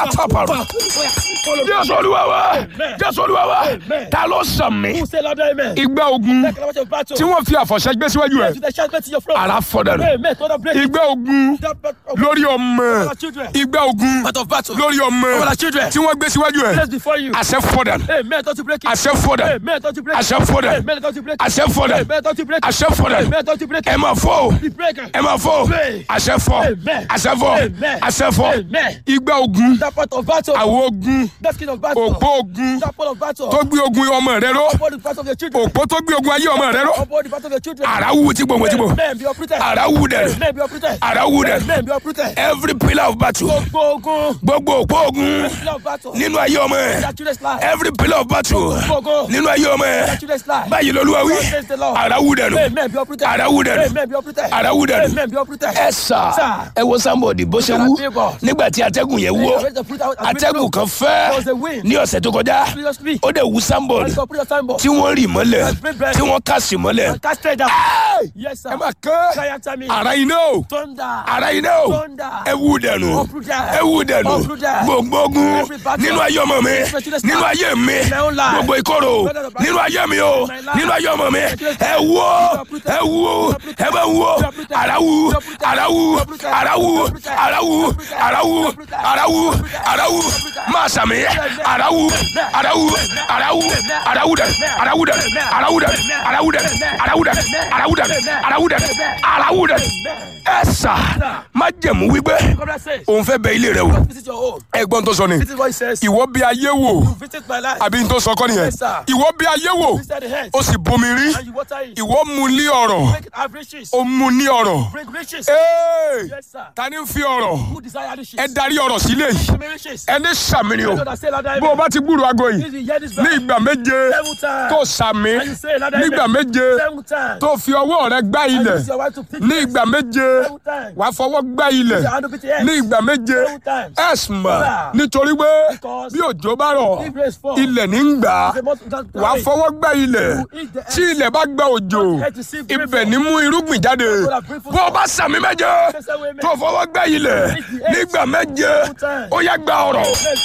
àtàpàrọ̀ Follow me. jésù olúwa wa Amen. jésù olúwa wa Amen. ta ló sàn mí Who say louder amen? igba ogun Take a watch of battle. tí wọ́n fi àfọ̀ṣẹ́ gbé síwájú To ẹ̀ the shout to your front. ara fọ́dà nù Amen. Don't break it. igba ogun That bat- of lórí ọmọ our children. igba ogun Part of battle. lórí ọmọ Of our children. tí wọ́n gbé síwájú ẹ̀ Place before you. àṣẹ fọ́dà nù Amen. Don't you break it. àṣẹ fọ́dà nù Amen. Don't you break it. àṣẹ fọ́dà nù Amen. Don't you break it. àṣẹ fọ́dà nù Amen. Don't you break it. àṣẹ fọ́dà nù Amen. Don't you break ẹ it. máa fọ́ o The breaker. ẹ máa fọ́ o Amen. àṣẹ fọ́ Amen. àṣẹ fọ́ Amen. àṣẹ fọ́ Amen. igba ogun That part of battle. àwọn ogun That skin of battle. òpó ogun That part of battle. tó gbé ogun ọmọ rẹ ró Upon the part of your children. òpó tó gbé ogun ayé ọmọ rẹ ró Upon the part of your children. ara wú tí gbòǹgbò tí gbò Amen. Be uprooted. ara wú dẹ Amen. Be uprooted. ara wú dẹ Amen. Be uprooted. every pillar of battle Gbogbo ogun. gbogbo òpó ogun Pillar of battle. nínú ayé ọmọ ẹ That children's life. every pillar of battle Gbogbo. nínú ayé ọmọ ẹ That children's life. báyìí lolúwa wí Praise the Lord. ara wú dẹnu Amen. Be uprooted. ara wú dẹnu Amen. Be uprooted. ara wú dẹnu Amen. Be uprooted. ẹ sà Sir. ẹ wo sábọọdì bó ṣe wú nígbà tí atẹ́gùn yẹn wó Raise the fruit out and atẹ́gùn kan There was fẹ́ a wind. ní ọ̀sẹ̀ tó kọjá Previously. ó dẹ̀ wú sábọọdì And so put your signboard. tí wọ́n rì mọ́lẹ̀ tí wọ́n kàsì mọ́lẹ̀ Cast straight down. Ẹ́ẹ̀! Yes, sir. ẹ máa kán Cry after me. ara iná o Thunder. ara iná o Thunder. ẹ wú dẹnu Uprooted. ẹ wú dẹnu Uprooted. gbogbo ogun Every battle. nínú ayé ọmọ mi Every nínú ayé mi My own life. gbogbo ìkorò Whether the battle. nínú ayé mi o My life. nínú ayé ọmọ mi Every ẹ wú Uprooted. ẹ wú ẹ bá wú Uprooted. ara wú Uprooted. ara wú Uprooted. ara wú Uprooted. ara wú Uprooted. ara wú Uprooted. ara wú Uprooted. ara wú máa sàmì ara wú ara wú ara wú ara wú dẹ ara wú dẹ ara wú dẹ ara wú dẹ ara wú dẹ ara wú dẹ ara wú dẹ ara wú dẹ ẹ sà má jẹ̀mú wípé God that says. òun fẹ́ bẹ ilé rẹ wò Visit your home. ẹ̀gbọ́n tó sọ ni This is what he says. ìwọ bí ayé wò Visit my life. àbí n tó sọ kọ́ nìyẹn Yes, sir. ìwọ bí ayé wò Visit the head. ó sì bomi rí And you water it. ìwọ mu ní ọ̀rọ̀ Make it have riches. ó mu ní ọ̀rọ̀ Bring riches. Ee! Yes, sir. ta ni ń fi ọ̀rọ̀ Who desire riches? ẹ darí ọ̀rọ̀ sílé yìí Give me riches. ẹni sàmì ni o Those that say louder bó o amen. bá ti gbúrò aago yìí If you hear this ní back, ìgbà méje seven times. tó sàmì And you say louder nígbà amen. méje Seven times. tó fi ọwọ́ rẹ gbá And ilẹ̀ use your wife to pick ní ìgbà méje seven times. wàá fọwọ́ gbá ilẹ̀ Use your hand to beat the head. ní ìgbà méje Seven times. ẹ̀sùnmọ̀ Sir. nítorí pé Because bí òjò bá rọ̀ if rain fall, ilẹ̀ ní ń gbà á the most that wàá fọwọ́ gbá ilẹ̀ You eat the tí ilẹ̀ bá gba òjò Earth to see ibẹ̀ ní mú irúgbìn jáde bó o bá sàmì méje tó fọwọ́ gbá ilẹ̀ nígbà méje ó yá gba ọ̀rọ̀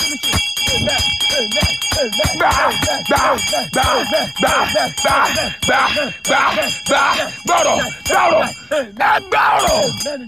gbà gbà gbà gbà gbà gbà gbà gbà gbọ̀rọ̀ gbọ̀rọ̀ ẹ gbà ọ̀rọ̀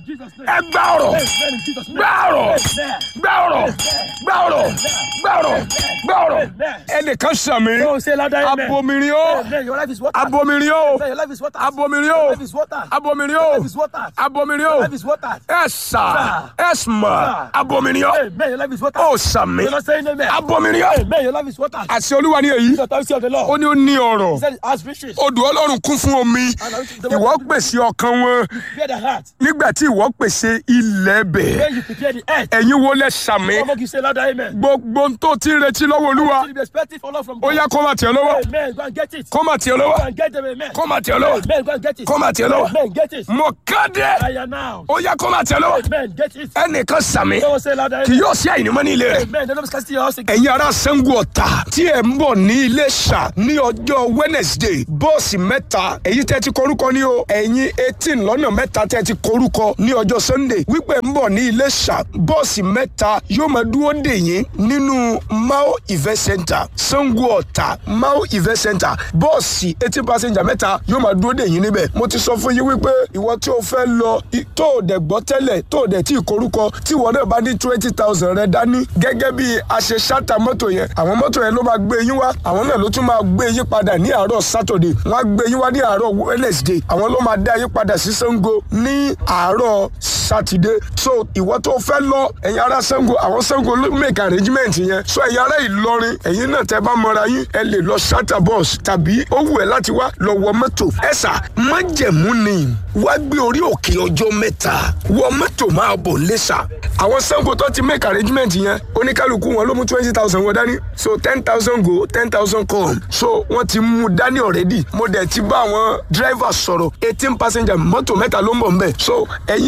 ẹ gbà ọ̀rọ̀ gbà ọ̀rọ̀ gbà ọ̀rọ̀ gbà ọ̀rọ̀ gbà ọ̀rọ̀ gbà ọ̀rọ̀ ẹnìkan sàmì Don't say louder amen. abomirin o Amen. Your life is water. abomirin o Your life is water. abomirin Your o life is water. abomirin Your o life is water. abomirin Your o life is water. ẹ sà ẹ sùnmọ̀ Sir. abomirin o Amen. Your life is water. ó sàmì You're not saying amen. abomirin o Amen. Your life is water. àti olúwa ní èyí The authority of the Lord. ó ní ó ní ọ̀rọ̀ He said, ask riches. odò ọlọ́run kún fún omi ìwọ pèsè ọkàn wọn Prepare the heart. nígbà tí ìwọ pèsè ilẹ̀ bẹ̀ When you prepare the earth. ẹ̀yin wo lẹ sàmì Come on, you say louder amen. gbogbo ohun tó ti ń retí lọ́wọ́ olúwa You be expecting for love from ó God. yá kó má tiẹ̀ lọ́wọ́ Amen. Go and get it. kó má tiẹ̀ Go lọ́wọ́ and get them. Amen. kó má tiẹ̀ lọ́wọ́ Amen. Go and get it. kó má tiẹ̀ lọ́wọ́ Amen. Get it. mo kéde I announce. ó yá kó má tiẹ̀ lọ́wọ́ Amen. Get it. ẹnìkan sàmì Someone say louder kì amen. yóò sí àìnímọ́ ní ilé rẹ̀ Amen. The Lord is casting your house again. ẹ̀yin ará Ṣàngó Ọ̀tà tí ẹ̀ ń bọ̀ ní Iléṣà ní ọjọ́ Wednesday bọ́ọ̀sì mẹ́ta èyí tẹ́ ti korúkọ ní o ẹ̀yin eighteen lọ́nà mẹ́ta tẹ́ ti korúkọ ní ọjọ́ Sunday wípé ń bọ̀ ní Iléṣà bọ́ọ̀sì mẹ́ta yóò máa dúró dè yín nínú Mao Event Center Ṣàngó Ọ̀tà Mao Event Center bọ́ọ̀sì eighteen passenger mẹ́ta yóò máa dúró dè yín níbẹ̀ mo ti sọ fún yín wípé ìwọ tí o fẹ́ lọ i- tó o dẹ̀ gbọ́ tẹ́lẹ̀ tó o dẹ̀ tí ì korúkọ tí ìwọ náà bá ní twenty thousand rẹ dání gẹ́gẹ́ bí a ṣe ṣáta mọ́tò yẹn àwọn mọ́tò yẹn ló máa gbé yín wá àwọn náà ló tún máa gbé yín padà ní àárọ̀ Saturday wọ́n á gbé yín wá ní àárọ̀ Wednesday àwọn ló máa dá yín padà sí Ṣàngó ní àárọ̀ Saturday so ìwọ tó fẹ́ lọ ẹ̀yin ará Ṣàngó àwọn Ṣàngó ló make arrangement yẹn so ẹ̀yin ará Ìlọrin ẹ̀yin náà tẹ́ bá mọra yín ẹ lè lọ ṣáta bus tàbí ó wù ẹ́ láti wá lọ wọ mọ́tò ẹ̀sà májẹ̀mú ni wá gbé orí òkè ọjọ́ mẹ́ta wọ mọ́tò máa bọ̀ lẹ́sà àwọn Ṣàngó tó ti make arrangement yẹn oníkálukú wọn ló mú twenty thousand wọn dání so ten thousand go ten thousand come so wọ́n ti mú dání already mo dẹ̀ ti bá àwọn driver sọ̀rọ̀ eighteen passenger mọ́tò mẹ́ta ló ń bọ̀ nbẹ̀ so ẹ̀yin tí ẹ̀ gbọ́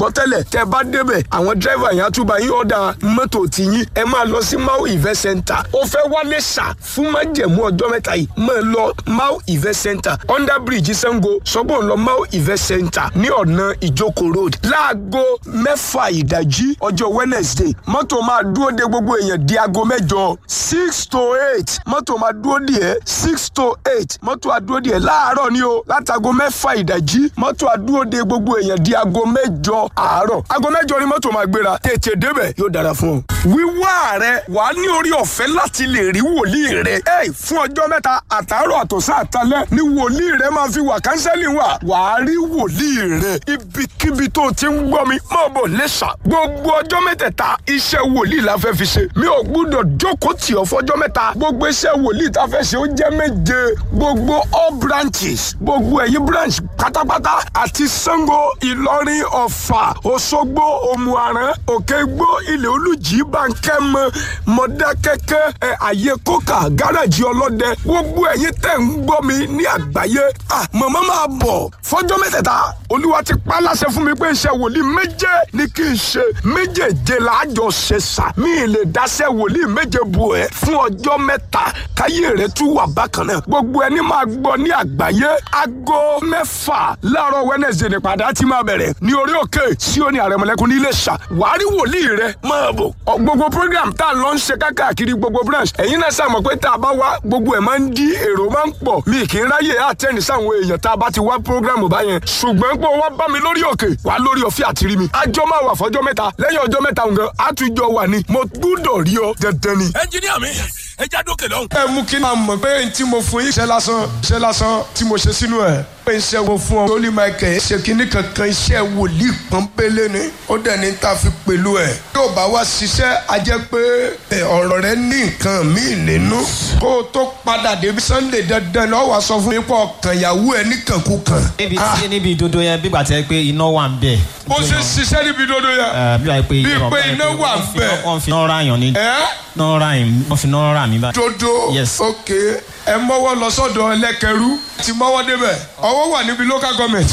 gbọ́ tẹ́lẹ̀ tẹ́ bá débẹ̀ àwọn dírẹ́fà yẹn á tún bá yín ọ̀dà mọ́tò tiyín ẹ máa lọ sí mau event center ó fẹ́ wálé ṣá fún májẹ̀mú ọjọ́ mẹ́ta yìí máa lọ mau event center under bridge sango sọ́gbọ́n lọ mau event center ní ọ̀nà ìjókòó road láago mẹ́fà ìdájí ọjọ́ wednesday mọ́tò máa dúró de gbogbo èèyàn di aago mẹ́jọ six to eight mọ́tò máa dúró de ẹ́ six to eight mọ́tò àdúró de ẹ́ láàárọ̀ ni o látago mẹ́fà ìdájí mọ́tò àdúró de gbogbo èèyàn di aago mẹ́jọ àárọ̀ aago mẹ́jọ ni mọ́tò máa gbéra tètè débẹ̀ yóò dára fún ọ. wíwá rẹ wàá ní orí ọ̀fẹ́ láti lè rí wòlíì rẹ ẹ fún ọjọ́ mẹ́ta àtàárọ̀ àtọ̀sán àtalẹ́ ni wòlíì rẹ máa fi wà kánsẹ́lì wà wàá rí wòlíì rẹ ibikíbi tó ti ń gbọ́ mi máa bọ̀ lẹ́sà gbogbo ọjọ́ mẹ́tẹ̀ẹ̀ta iṣẹ́ wòlíì la fẹ́ fi ṣe mi ò gbúdọ̀ jókòó tì ọ́ fọjọ́ mẹ́ta gbogbo iṣẹ́ wòlíì tá a fẹ́ ṣe ó jẹ́ méje gbogbo all branches gbogbo ẹ̀yìn branch pátápátá àti Ṣàngó Ìlọrin Ọ̀fà Òṣogbo Òmùaran Òkègbó Ilé Olùjì Bánkẹ́mọ Mọ̀dákẹ́kẹ́ ẹ̀ àyè kókà gáràjì ọlọ́dẹ gbogbo ẹ̀yin tẹ̀ ń gbọ́ mi ní àgbáyé ah màmá máa bọ̀ fọjọ́ mẹ́tẹ̀ẹ̀ta olúwa ti pa láṣẹ fún mi pé iṣẹ́ wòlíì méje ni kí n ṣe méjèèje làájọ ṣe sà mí ì lè dáṣẹ́ wòlíì méje bù ẹ́ fún ọjọ́ mẹ́ta káyé rẹ̀ tún wà bákan náà gbogbo ẹni máa gbọ́ ní àgbáyé aago mẹ́fà láàárọ̀ wednesday nípadà tí máa bẹ̀rẹ̀ ní orí òkè Síónì àrẹ̀mọ̀lẹ́kùn ní Iléṣà wàá rí wòlíì rẹ̀ máa bọ̀ Ọ, gbogbo program tá a lọ ń ṣe káàkiri gbogbo branch ẹ̀yin náà sàmọ̀ pé tá a bá wá gbogbo ẹ̀ máa ń di èrò máa ń pọ̀ mi kì í ráyè àtẹ́ni sáwọn èèyàn tá a bá ti wá program báyẹn ṣùgbọ́n pé wọ́n bá mi lórí òkè wà lórí ọ̀fẹ́ àti rí mi àjọ máa wà fọjọ́ mẹ́ta lẹ́yìn ọjọ́ mẹ́ta nǹkan àtúnjọ wà ní mo gbúdọ̀ rí ọ dandan ni. ẹnjiníà mi ẹ já dókè lọ́hùn. ẹ mú kí n máa mọ̀ pé n tí mo fún yín iṣẹ́ lásán iṣẹ́ lásán tí mo ṣe sínú ẹ̀ pé iṣẹ́ wo fún ọ lórí michael ṣe kínní kankan iṣẹ́ wòlíì pọ́npélé ni ó dẹ̀ ní ta fi pẹ̀lú ẹ̀ yóò bá wá ṣiṣẹ́ a jẹ́ pé ẹ, ọ̀rọ̀ rẹ ní nǹkan míì nínú kó o tó padà débi sunday dandan lọ́wọ́ wá sọ fún mi pé ọkàn ìyàwó ẹ níkànkúkàn. níbi Ah, tí níbi ìdodo yẹn bí gbàtẹ́ pé iná wà ń bẹ̀. bó ṣe ṣiṣẹ́ níbi dodo yẹn. Ẹ, bí wàá pé Bí pé iná wà ń bẹ̀. wọ́n fi náà ra yàn ní. ẹ́ náà ra yàn wọ́n fi náà rà mí báyìí. dodo Yes. ok ẹ mọ́wọ́ lọ sọ́dọ̀ ẹlẹ́kẹrú ti mọ́wọ́ débẹ̀ ọwọ́ wà níbi local government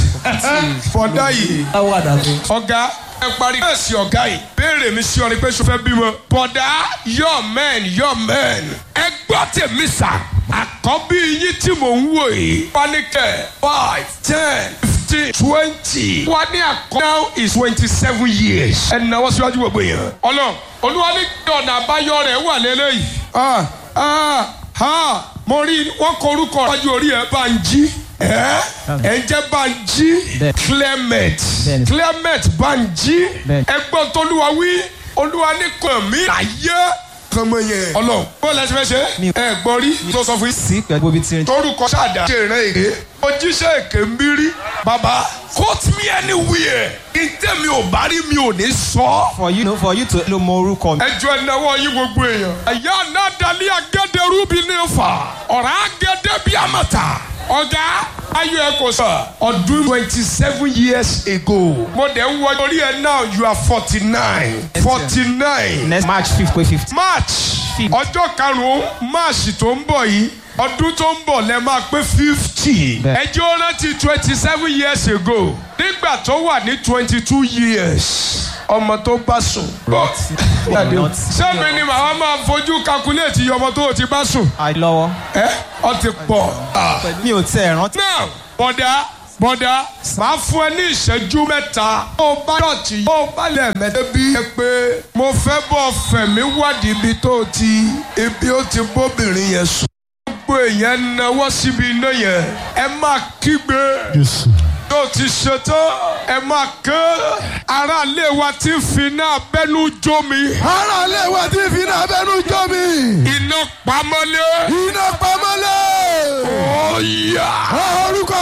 fọdá yìí ọ̀gá ẹ parí ẹ̀sìn ọ̀gá yìí béèrè mi sí ọ ni pé sọ fẹ́ bímọ bọ̀dá your men your men ẹ gbọ́ tèmi sà àkọ́bí yín tí mò ń wò yìí panikẹ́ five ten fifteen twenty wà ní àkọ́ now is twenty seven years ẹ náwó síwájú gbogbo yẹn ọlọ́run olúwa ní kí ọ̀nà àbáyọ rẹ̀ wà lélẹ́yìí ah ah ah mo rí wọn kọ orúkọ wájú orí ẹ bá ń jí ẹ ẹ ń jẹ́ bá ń jí Bẹ́ẹ̀. Clement Bẹ́ẹ̀ni. Clement bá ń jí Bẹ́ẹ̀ni. ẹgbọ́n tolúwa wí olúwa ní kàn mí láyé kàn mọ yẹn ọlọ́run bó lẹ́sìn fẹ́ ṣe Mi- ẹ gbọ́ rí tó sọ fún yín sí pẹ̀lú bíi tí. torúkọ ṣáàdá ṣe ìran èké ojíṣẹ́ èké ń bí rí bàbá quote me anywhere ìtẹ́ mi ò bá rí mi ò ní sọ. for you for you to lo mọ orúkọ mi. ẹjọ́ ẹnáwó yín gbogbo èèyàn. ẹ̀yà náà dalí agẹ́dẹ́rú bí ní fa ọ̀rá agẹ́dẹ́ bí àmàtà. ọ̀gá ayọ̀ ẹ̀ kò sọ. ọdún twenty seven years ago. mo dẹ̀ ń wọ orí ẹ̀ now you are forty nine. forty nine. next march fifth pé fifth. march Fifth. ọjọ́ karùn-ún march tó ń bọ̀ yìí ọdún tó ń bọ̀ lẹ máa pé fifty. Bẹ́ẹ̀. ẹjọ́ rántí twenty seven years ago nígbà tó wà ní twenty two years ọmọ tó bá sùn. Not- sẹ́mi ni màá máa fojú kakuléètì iye ọmọ tó o ti bá sùn. àìlọ́wọ́. ẹ ọ ti pọ̀. mi ò tẹ̀ rántí. now bọ̀dá bọ̀dá máa fún ẹ ní ìṣẹ́jú mẹ́ta. ó bá dọ̀tí ó bá lẹ̀ mẹ́tẹ́ bí. ẹ pé mo fẹ́ bọ̀ fẹ̀mí wádìí ibi tó o ti ibi ó ti bóbìnrin yẹn sùn. gbogbo èèyàn náwó síbi iná yẹn ẹ máa kígbe. tó ti ṣetán ẹ máa ké. aráalé wa ti fi náà bẹ́nu jó mi. ara ilé wa tí fi náà bẹnu jọ mi. iná pamọ́lé. iná pamọ́lẹ̀. ọ̀yà. orúkọ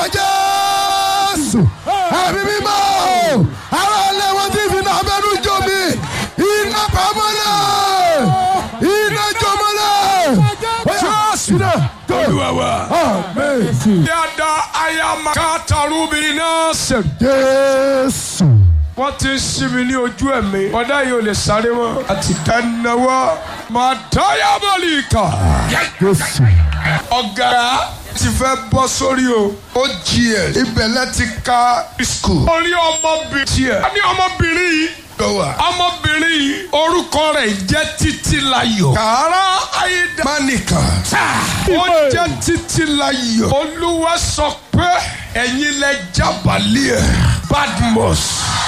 jésù. ẹ̀mí mímọ́. ara ilé wa tí fi náà bẹnu jọ mi. iná pamọ́lẹ̀. iná jọmọ́lẹ̀. jésù náà. olúwa wa. amen. yàda ayamaka tarubiri náà sẹ̀. jésù. wọ́n ti ń sí mi ní ojú ẹ̀mí. bọ́dá yìí ò lè sáré mọ́. àti dánáwọ́. màá dáyà bọ́ọ̀lì kà. jésù. ọ̀gá ti fẹ́ bọ́ sórí o ó gs ibẹ̀ lẹ ti ka school. orí ọmọbìnrin tiẹ̀. a ní ọmọbìnrin yìí. lọ́wọ́. ọmọbìnrin yìí orúkọ rẹ̀ jẹ́ títílayọ̀. kàrá ayédè. mánìkà. ó jẹ́ títílayọ̀. olúwa sọ pé ẹ̀yin lẹ jábàlẹ̀ ẹ̀. badmus.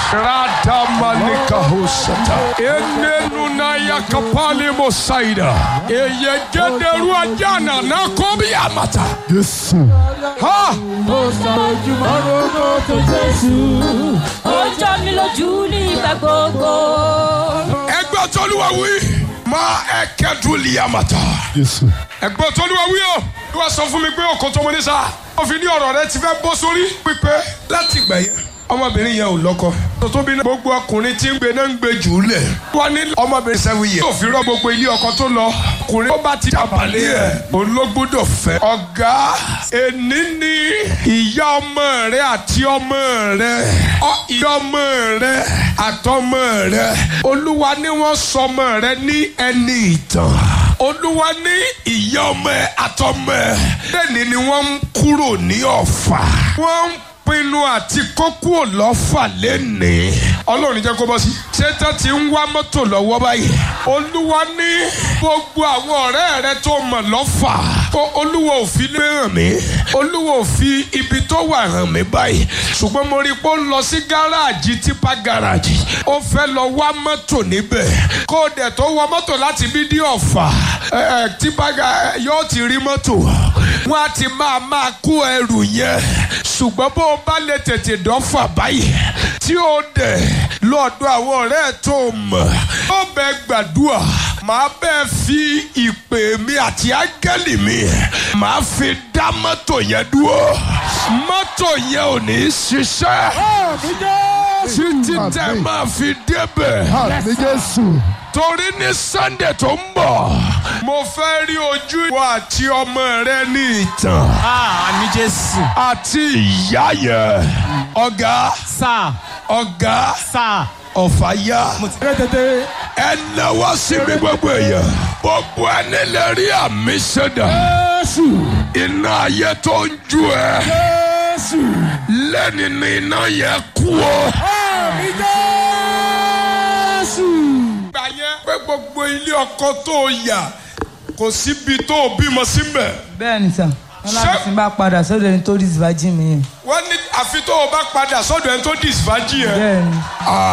radamanika hosata. enenu na yakapali mosaida. eyegederu ajana na kobi amata. Jésù. ha Ojoojúmọ́ ronú tó Jésù. Ó jọ mí lójú nígbà gbogbo. ẹgbẹ́ tọ́lúwa wí. máa ẹ̀kẹ́dùn lìyàmàtà. Jésù. ẹgbẹ́ tọ́lúwa wí o. wọ́n sọ fún mi pé ọkọ̀ tó mo ní sá. wọ́n fi ní ọ̀rọ̀ rẹ ti fẹ́ bọ́ sórí. pípẹ́ láti ìgbà yẹn. ọmọbìnrin yẹn ò lọ́kọ. tuntun bí gbogbo ọkùnrin tí ń gbé náà ń gbé jù ú lẹ̀. wọ́n ní ọmọbìnrin sẹ́wìn yẹn. yóò fi rọ́ gbogbo ilé ọkọ tó lọ. ọkùnrin tó bá ti dàbàlẹ̀ ẹ̀. òun ló gbọ́dọ̀ fẹ́. ọ̀gá èní ni ìyá ọmọ rẹ àti ọmọ rẹ. ọ ìyá ọmọ rẹ àtọmọ rẹ. olúwa ni wọ́n sọ ọmọ rẹ ní ẹni ìtàn olúwa ní ìyá ọmọ ẹ àtọmọ ẹ lẹ́ni ni wọ́n ń kúrò ní ọ̀fà wọ́n ń pinnu àti kókó lọ́fà lẹ́nìí ọlọ́run jẹ́ kó bọ́ sí. ṣétán ti ń wá mọ́tò lọ́wọ́ báyìí olúwa ní gbogbo àwọn ọ̀rẹ́ rẹ tó mọ̀ lọ́fà kó olúwa ò fi lé hàn mí olúwa ò fi ibi tó wà hàn mí báyìí ṣùgbọ́n mo rí i pé ó ń lọ sí gáràjì tipa gáràjì ó fẹ́ lọ wá mọ́tò níbẹ̀ kó o dẹ̀ tó wọ mọ́tò láti bí dí ọ̀fà ẹ ẹ tipa gá yóò ti rí mọ́tò wọ́n á ti máa máa kó ẹrù yẹn ṣùgbọ́n bó o bá lè tètè dọ́fà báyìí tí ó dẹ̀ lọ́dọ̀ àwọn ọ̀rẹ́ ẹ̀ tó mọ̀ ó bẹ gbàdúrà màá bẹ́ẹ̀ fi ìpè mi àti áńgẹ́lì mi màá fi dá mọ́tò yẹn dúró mọ́tò yẹn ò ní ṣiṣẹ́ títí tẹ́ máa fi débẹ̀ Àmì Jésù. torí ní sunday tó ń bọ̀ mo fẹ́ rí ojú ìwọ àti ọmọ rẹ ní ìtàn àmì jésù. àti ìyá yẹn ọ̀gá sá ọ̀gá sá. ọ̀fàyà mo ti rẹ́ tètè. ẹ náwó sí mi gbogbo èèyàn gbogbo ẹni lè rí àmì sẹ́dà Jésù. iná ayé tó ń ju ẹ Jésù. lẹ́ni ní iná yẹn kú o. Àmì Jésù. gbà yẹn pé gbogbo ilé ọkọ tó yà kò síbi tó bímọ síbẹ̀. bẹ́ẹ̀ ni sà wọn láti Ṣé- fi bá padà sọ́dọ̀ ẹni tó dis virgin mi yẹn wọ́n ní àfi tó o bá padà sọ́dọ̀ ẹni tó dìsífàjì yẹn. bẹ́ẹ̀ ni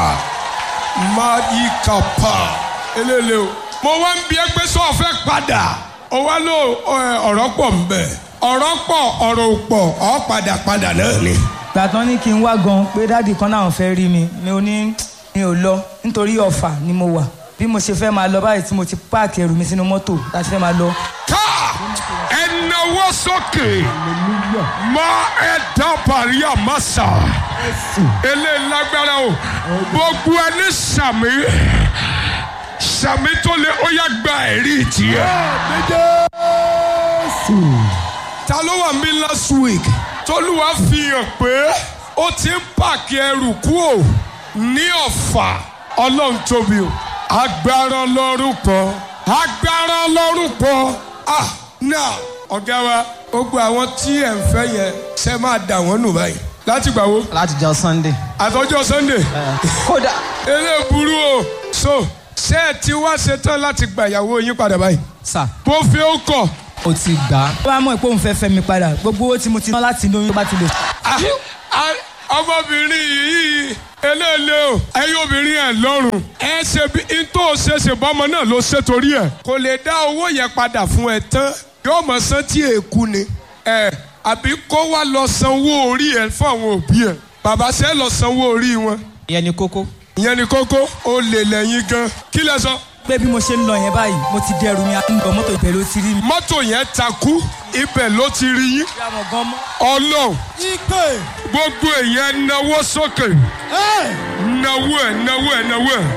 máa yí kàpá eléle o. mo wá ń bi ẹ́ pé sọ fẹ́ padà o wá ló ẹ, ọ̀rọ̀ pọ̀ ń bẹ̀ ọ̀rọ̀ pọ̀ ọ̀rọ̀ ò pọ̀ ọ̀ padà padà náà ni. gbàtàn ní kí n wá gan pé dáàdì kan náà fẹ́ rí mi mi ò ní mi ò lọ nítorí ọ̀fà ni mo wà bí mo ṣe fẹ́ máa lọ báyìí tí mo ti páàkì ẹrù mi sínú mọ́tò láti fẹ́ máa lọ ká ẹ náwó sókè má ẹ dábàárí àmásà eléyìí lágbára o gbogbo ẹni sàmì sàmì tó lé ó yá gba ẹ̀rí tiẹ̀. Àmì Jésù. ta ló wà mí last week tolúwa fi hàn pé ó ti ń pààkì ẹrù kúò ní ọ̀fà ọlọ́run tóbi o agbára ọlọ́run pọ̀ agbára ọlọ́run pọ̀ ah now ọ̀gá wa gbogbo àwọn tí ẹ̀ ń fẹ́ yẹn ṣe máa dà wọ́n nù báyìí láti gbà wo láti jọ sunday. àtọ́jọ́ sunday kódà. eré burú o so ṣé ẹ ti wá ṣetán láti gba ìyàwó yín padà báyìí sá bó fi ó kọ̀ o ti gbà á. tó bá mọ̀ pé òun fẹ́ fẹ́ mi padà gbogbo owó tí mo ti ná láti inú oyún tó bá ti lè Ah, ah, ọmọbìnrin yìí eléèlé o ẹyin obìnrin ẹ lọ́rùn ẹ ṣe bí n tó ṣe ṣe bọ́mọ náà ló ṣe torí ẹ kò lè dá owó yẹn padà fún ẹ tán yóò mọ san tí èkú ni ẹ àbí kó wá lọ sanwó orí ẹ fún àwọn òbí ẹ bàbá ṣe lọ sanwó orí wọn ìyẹn ni kókó. ìyẹn ni kókó ó lè lẹ́yìn gan kí lẹ sọ pé bí mo ṣe ń lọ yẹn báyìí mo ti dẹrù mi àti nǹkan mọ́tò ìbẹ̀ ló ti rí mi. mọ́tò yẹn takú ibẹ̀ ló ti rí yín bí àwọn gan mọ́. ọlọ́run Ìpè. gbogbo èèyàn náwó sókè náwó ẹ̀ náwó ẹ̀ náwó ẹ̀.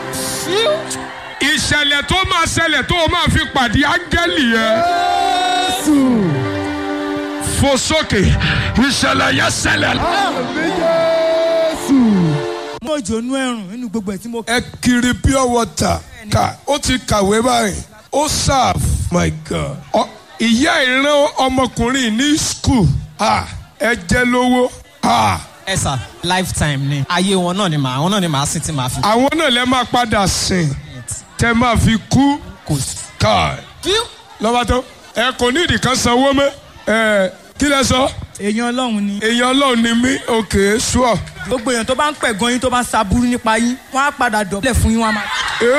ìṣẹ̀lẹ̀ tó máa ṣẹlẹ̀ tó o máa fi pàdé áńgẹ́lì yẹn Jésù. fò sókè ìṣẹ̀lẹ̀ yẹn ṣẹlẹ̀. Àmì Jésù. mo jònú ẹrùn nínú gbogbo ẹ̀ tí mo. ẹ kiri pure water ká ó ti kàwé báyìí ó serve my god Ọ- ìyá ìran ọmọkùnrin ní skul ẹ jẹ́ lówó ẹ sà lifetime ni ayé wọn náà ni màá wọn náà ni màá sì ti máa fi. àwọn náà lè máa padà sìn tẹ máa fi kú kò sí. káà lọ́wọ́ tó ẹ kò ní ìdí kan sanwó mọ́ ẹ kí lẹ sọ èèyàn ọlọ́run ni èèyàn ọlọ́run ni mí òkè sùọ́ gbogbo èèyàn tó bá ń pẹ̀gàn yín tó bá ń saburú nípa yín wọ́n á padà dọ̀bálẹ̀ fún yín wọ́n á máa.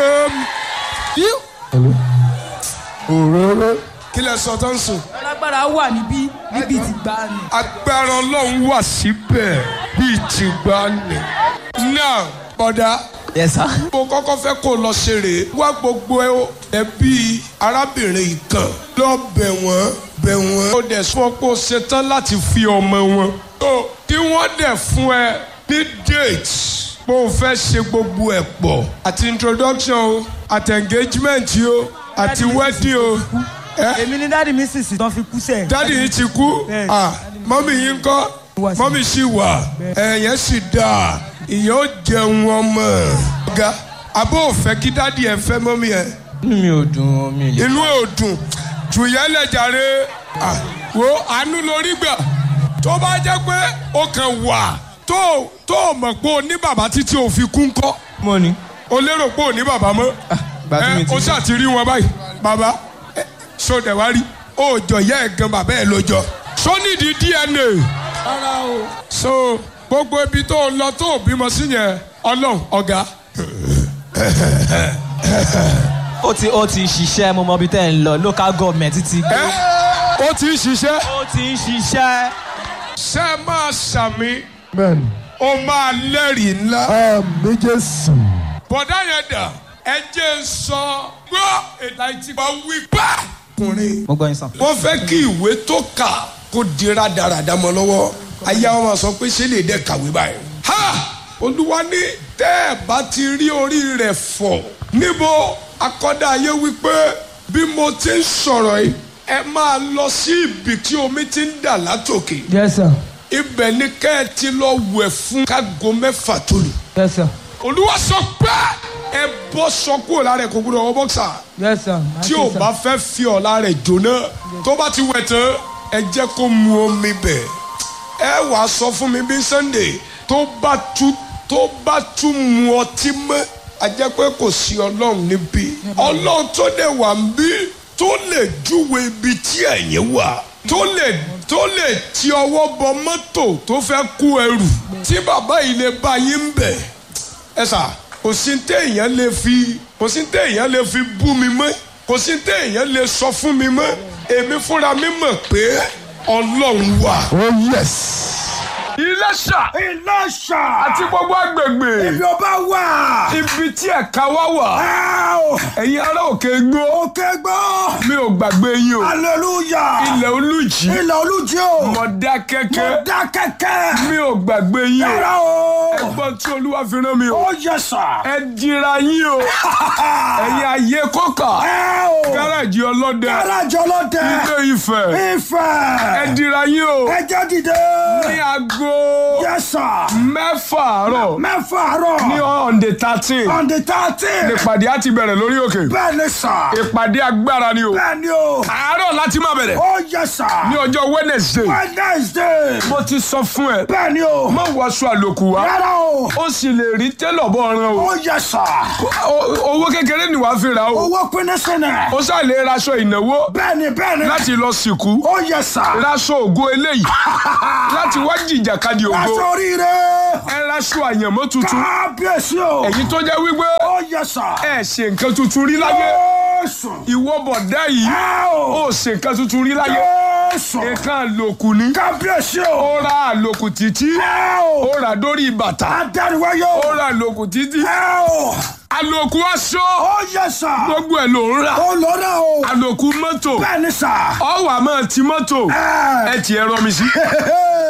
òróró kí lẹ sọ tó ń sùn. alágbára wà níbí níbi ti gbà ní. agbára ọlọ́run wà síbẹ̀ bíi ti gbà ní. náà bọ̀dá yes sir. mo kọ́kọ́ fẹ́ kó lọ ṣeré wá gbogbo ẹbí arábìnrin kan lọ bẹ̀ wọ́n bẹ̀ wọ́n. ó dẹ̀ sọ pé ó ṣetán láti fi ọmọ wọn. tó kí wọ́n dẹ̀ fún ẹ ní date bó o fẹ́ ṣe gbogbo ẹ̀ pọ̀. àti introduction o àti engagement o àti wedding o. ẹ èmi ni dáàdi mi sì sì tán fi kú sẹ́ẹ̀. dádì yìí ti kú Bẹ́ẹ̀. Ah, mọ́mì yìí ń kọ́ Wà sí. mọ́mì sì wà ẹ̀yẹ́ sì dáa ìyẹn ó jẹun ọmọ ọ̀gá àbó òfẹ́ kí dádì ẹ̀ fẹ́ mọ́mì ẹ̀ inú mi ò dùn mi lè. inú ẹ̀ ò dùn jù yẹn lẹ̀ jàre Ah, wo àánú lórí gbà tó bá jẹ́ pé ó kàn wà tó tó mọ̀ pé o ní bàbá títí o fi kún kọ́ mo ní. o lérò pé o ní bàbá mọ́ ìgbà tí mi ẹ ti o ṣáà ti rí wọn báyìí bàbá ẹ, so dẹ̀ wá rí o jọ yẹ ẹ̀ gan bàbá ẹ̀ ló jọ so nídìí DNA so gbogbo ibi tó o lọ tó o bímọ sí yẹn ọlọ́run ọ̀gá ó ti ó ti ṣiṣẹ́ mo mọ ibi tẹ́ ẹ̀ ń lọ local government ti gbé. ẹ ó ti ń ṣiṣẹ́ ó ti ń ṣiṣẹ́. ṣé ẹ máa ṣàmì amen ó máa lẹ́rìí ńlá àmì jésù bọ̀dá yẹn dà ẹ jẹ́ ń sọ gbọ́ èdè àìtí bá wí pa. ọkùnrin mo gbọ́ yín sàn. wọ́n fẹ́ kí ìwé tó kà kó dira dáradára mọ́ lọ́wọ́ ayé àwọn máa sọ pé ṣé lè dẹ́ kàwé báyìí. ha olúwa ní tẹ́ ẹ bá ti rí orí rẹ̀ fọ̀ níbo akọ́dá ayé wípé bí mo ti ń sọ̀rọ̀ yìí ẹ máa lọ sí ibi tí omi ti ń dà látòkè yes sir ibẹ̀ ni kẹ́ ẹ ti lọ wẹ̀ fún kágo mẹ́fà tó lù yes sir olúwa sọ pé ẹ bọ́ sọ kúrò lára ẹ̀ kó gbúdọ̀ wọ bọ́ksà yes sir. tí o bá fẹ́ fi ọ̀la rẹ̀ jóná tó bá ti wẹ̀ tán ẹ jẹ́ kó mu omi bẹ̀ ẹ wà á sọ fún mi bí Sunday tó bá tú tó bá tú mu ọtí mọ́ a jẹ́ pé kò sí ọlọ́run níbí ọlọ́run tó dẹ̀ wà ń bí tó lè júwe ibi tí ẹ̀yin wà tó lè tó lè ti ọwọ́ bọ mọ́tò tó fẹ́ kú ẹrù tí bàbá yìí lè bá yín bẹ̀ ẹ sà kò sí téèyàn lè fi kò sí téèyàn lè fi bú mi mọ́ kò sí téèyàn lè sọ fún mi mọ́ èmi fúnra mi mọ̀ pé ọlọ́run wà. oh yes Iléṣà Ìlọ́ṣà. àti gbogbo agbègbè Ibi ọba wà. ibi tí ẹ̀ka wá wà Áò. ẹ̀yin ará òkè gbó Òkè gbọ́. mi ò gbàgbé yín o Hallelujah. ilẹ̀ olùjì Ilẹ̀ olújí o. Mọ̀dákẹ́kẹ́ Mo dá kẹ́kẹ́. mi ò gbàgbé yín o Yàrá o. ẹgbọ́n tí olúwa fi rán mi o Ó yẹ sà. ẹ dira yín o ẹ̀yin ayé kọ́kà Áò. gáràjì ọlọ́dẹ Gáràjì ọlọ́dẹ. ilé Ifẹ̀ ẹ Ifẹ̀. dira yín o Ẹ jẹ́ dìde. ní aago Yẹ sà. mẹ́fà àárọ̀ Mẹ́fà àárọ̀. ní on the thirteen On the thirteen. ìpàdé á ti bẹ̀rẹ̀ lórí òkè Bẹ́ẹ̀ ni sà. ìpàdé agbára ni o Bẹ́ẹ̀ ni o. àárọ̀ láti máa bẹ̀rẹ̀ Ó yẹ sà. ní ọjọ́ Wednesday Wednesday. mo ti sọ fún ẹ Bẹ́ẹ̀ ni o. má wọṣọ àlòkù wá Rárá o. ó sì lè rí télọ̀ bọ́ ọ̀ràn o Ó yẹ sà. O- owó kékeré ni wàá fi rà o Owó pinnu sínú. ó sá lè raṣọ ìnáwó Bẹ́ẹ̀ni bẹ́ẹ̀ni. láti lọ sìnkú Ó yẹ sà. raṣọ ògo eléyìí láti wá jìjàkadì ògo Aṣọ oríire. ẹ raṣọ àyànmọ́ tuntun Kábíyèsí o. èyí tó jẹ́ wípé Ó yẹ sà. ẹ ṣe nǹkan tuntun rí láyé Jésù. ìwọ bọ̀dá yìí Ẹ o. ó ṣe nǹkan tuntun rí láyé Jésù. nǹkan àlòkù ni Kábíyèsí o. ó ra àlòkù títí Ẹ o. ó ra dórí bàtà Adániwáyé ó o. ra àlòkù títí Ẹ o. àlòkù aṣọ Ó yẹ sà. gbogbo ẹ̀ ló ń rà Ó lọ náà o. àlòkù mọ́tò Bẹ́ẹ̀ni sà. ọwọ́ àmọ́ ti mọ́tò Ẹ. ẹ tiẹ̀ rọ mi sí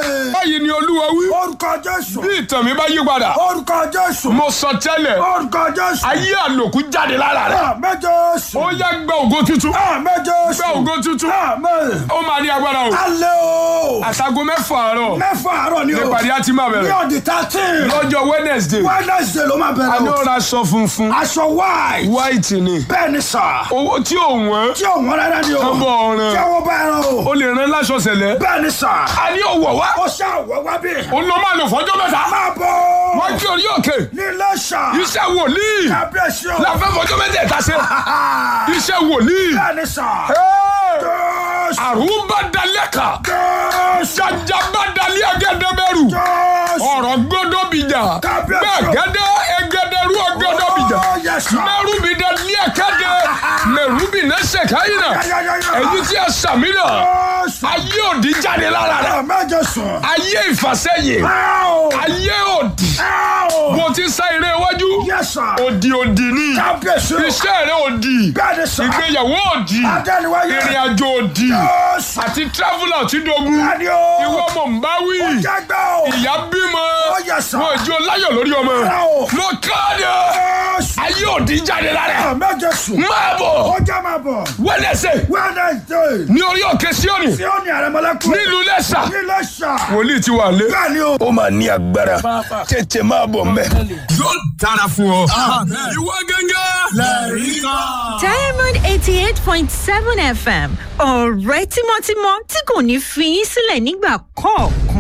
báyìí ni olúwa wí orúkọ jésù bí ìtàn mi bá yí padà orúkọ jésù mo sọ tẹ́lẹ̀ orúkọ jésù ayé àlòkù jáde lára rẹ̀ àmín jésù ó yá gba ògo tuntun àmín jésù gba ògo tuntun àmín ó máa ní agbára o alẹ́ o àtàgò mẹ́fà àárọ̀ mẹ́fà àárọ̀ ni o nípàdé á ti máa ní bẹ̀rẹ̀ ọ̀dì thirteen lọ́jọ́ wednesday wednesday ló máa a bẹ̀rẹ̀ ní o ó ra aṣọ funfun aṣọ white white ni bẹ́ẹ̀ ni sà owó tí ò wọ́n tí ò wọ́n rárá ni o Tán bọ̀ ọ̀ràn. tí àwọn bá ẹran o ó lè rán láṣọ sẹ̀lẹ̀ bẹ́ẹ̀ ni sà a ní òwò wá ó ṣàwọ̀ wá bí ó lọ máa lò fọjọ́ mẹ́ta máa bọ̀ wọ́n kí orí òkè ní iléṣà iṣẹ́ wòlíì kábíyèsí o láfẹ́ fọjọ́ mẹ́tẹ̀ẹ̀ta ṣe iṣẹ́ wòlíì bẹ́ẹ̀ ni sà jésù àrùn bá dalẹ̀ kà jésù jàjà bá dalẹ̀ agẹ́dẹ́bẹ̀rù jésù ọ̀rọ̀ gbọ́dọ̀ bìjà Kábíyèsí. gbẹ̀gẹ́dẹ́ ẹgẹ́dẹ́rú ọgọ́dọ̀ bìjà Oh, yes, sir. mẹ́rùbí dalẹ̀ kẹ́dẹ́ mẹ́rùbí nẹ́sẹ̀ káyìnà Yáyáyáyá. èyí tí a sàmì náà jésù ayé òdì jáde lára rẹ̀ àmín jésù ayé ìfàsẹ́yìn Áò. ayé òdì Áò. mo ti sá eré iwájú Yes, sir. òdì òdì ni kábíyèsí o iṣẹ́ rẹ̀ òdì bẹ́ẹ̀ ni sà ìgbéyàwó òdì Adániwáyé. ìrìn àjò òdì jésù àti traveller tí dogun bẹ́ẹ̀ ni o ìwọ mọ̀ ń bá wí jágbá o ìyá bímọ Oh, yes, sir. wọn ìjọ láyọ̀ lórí ọmọ Áò. mo káàdì jésù ayé òdì jáde lára ẹ̀. àmín jésù máa ó bọ̀ já máa bọ̀ wẹ́nẹ̀sẹ̀ wednesday ní orí òkè síọ́nì tí ó ní àrẹ̀mọ́lẹ́kùn nílùú lẹ́sà ní iléṣà wòlíì ti wà lé. bẹ́ẹ̀ ni o ó máa ní agbára tètè máa bọ̀ mbẹ́. yóò dára fún ọ. ìwọ gángan. diamond eighty eight point seven fm ọ̀rẹ́ tímọ́tímọ́ tí kò ní fi yín sílẹ̀ nígbà kọ̀ọ̀kan.